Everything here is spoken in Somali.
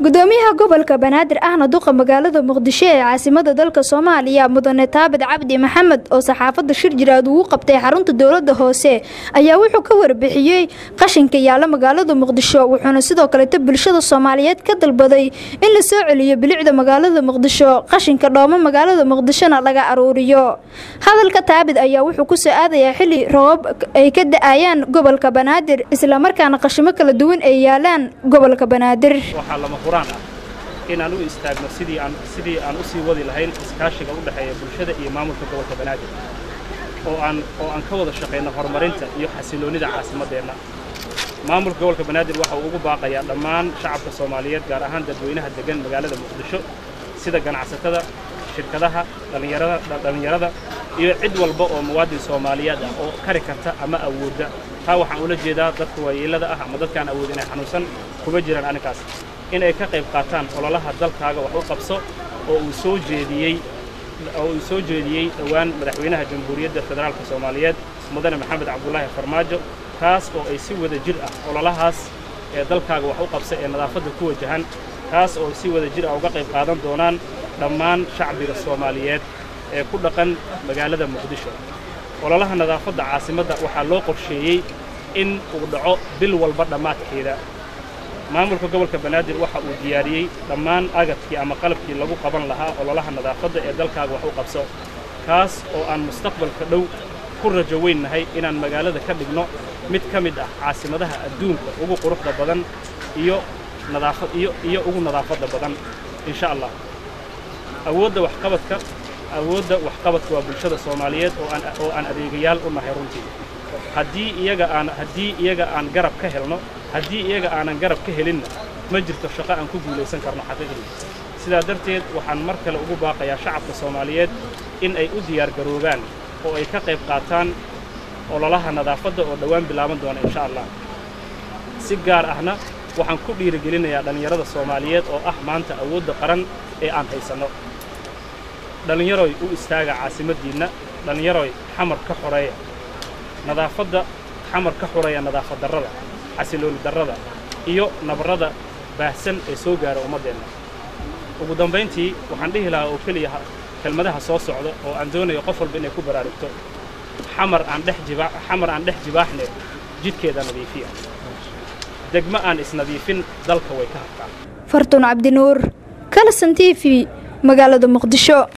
gudoomiyaha gobolka banaadir ahna duqa magaalada muqdisho ee caasimada dalka soomaaliya mudane taabid cabdi maxamed oo saxaafadda shir jiraad ugu qabtay xarunta dowlada hoose ayaa wuxuu ka warbixiyey qashinka yaala magaalada muqdisho wuxuuna sidoo kaleeto bulshada soomaaliyeed ka dalbaday in la soo celiyo bilicda magaalada muqdisho qashinka dhoomo magaalada muqdishona laga aruuriyo hadalka taabid ayaa wuxuu kusoo aadayaa xili roobab ay ka da-ayaan gobolka banaadir islamarkaana qashimo kala duwan ay yaalaan gobolka banaadir waxaa lama huraan ah in aan u istaagno sidii aan sidii aan u sii wadi lahayn iskaashiga u dhexeeya bulshada iyo maamulka gobolka banaadir oo aan oo aan ka wada shaqayno horumarinta iyo xasiloonnida caasimaddeenna maamulka gobolka banaadir waxa uu ugu baaqayaa dhammaan shacabka soomaaliyeed gaar ahaan dadweynaha deggan magaalada muqdisho sida ganacsatada shirkadaha dhallinyarada dhallinyarada iyo cid walba oo muwaadin soomaaliyeed ah oo kari karta ama awoodda taa waxaan ula jeedaa dadka waayeellada ah ama dadkaan awood inay xanuunsan kuma jiraan arrinkaas in ay ka qayb qaataan ololaha dalkaaga wax u qabso oo uu soo jeediyey oo uu soo jeediyey dhowaan madaxweynaha jamhuuriyadda federaalka soomaaliyeed mudane maxamed cabdulaahi farmaajo kaas oo ay si wada jir ah ololahaas ee dalkaaga wax u qabsa ee nadaafadda ku wajahan kaas oo si wada jir ah uga qayb qaadan doonaan dhammaan shacbiga soomaaliyeed ee ku dhaqan magaalada muqdisho ololaha nadaafadda caasimadda waxaa loo qorsheeyey in uu dhaco bil walba dhammaadkeeda maamulka gobolka banaadir waxa uu diyaariyey dhammaan agadkii ama qalabkii lagu qaban lahaa ololaha nadaafadda ee dalkaaga wax u qabso kaas oo aan mustaqbalka dhow ku rajo weynnahay inaan magaalada ka dhigno mid ka mid ah caasimadaha adduunka ugu quruxda badan iyo nadaafad iyo iyo ugu nadaafadda badan insha allah awoodda waxqabadka awoodda waxqabadka waa bulshada soomaaliyeed oo aan oo aan adeegayaal u nahay runtii haddii iyaga aan haddii iyaga aan garab ka helno haddii iyaga aanan garab ka helinna ma jirto shaqo aan ku guulaysan karno xaqiiqdii sidaa darteed waxaan mar kale ugu baaqayaa shacabka soomaaliyeed in ay u diyaargaroobaan oo ay ka qayb qaataan ololaha nadaafadda oo dhowaan bilaaban doona insha allah si gaar ahna waxaan ku dhiirigelinayaa dhallinyarada soomaaliyeed oo ah maanta awoodda qaran ee aan haysanno dhallinyaroy u istaaga caasimaddiinna dhallinyaroy xamar ka xoreeya nadaafadda xamar ka xoreeya nadaafad darrada xasilooni darrada iyo nabarrada baahsan ee soo gaara ummaddeenna ugu dambayntii waxaan dhihi lahaa oo keliya kelmadaha soo socda oo aan doonayo qof walba inay ku baraarugto xamar aan dhex jibaa xamar aan dhex jibaaxne jidhkeeda nadiifiya degmo aan isnadiifin dalka way ka habtaan fartuun cabdinuur kalasan t v magaalada muqdisho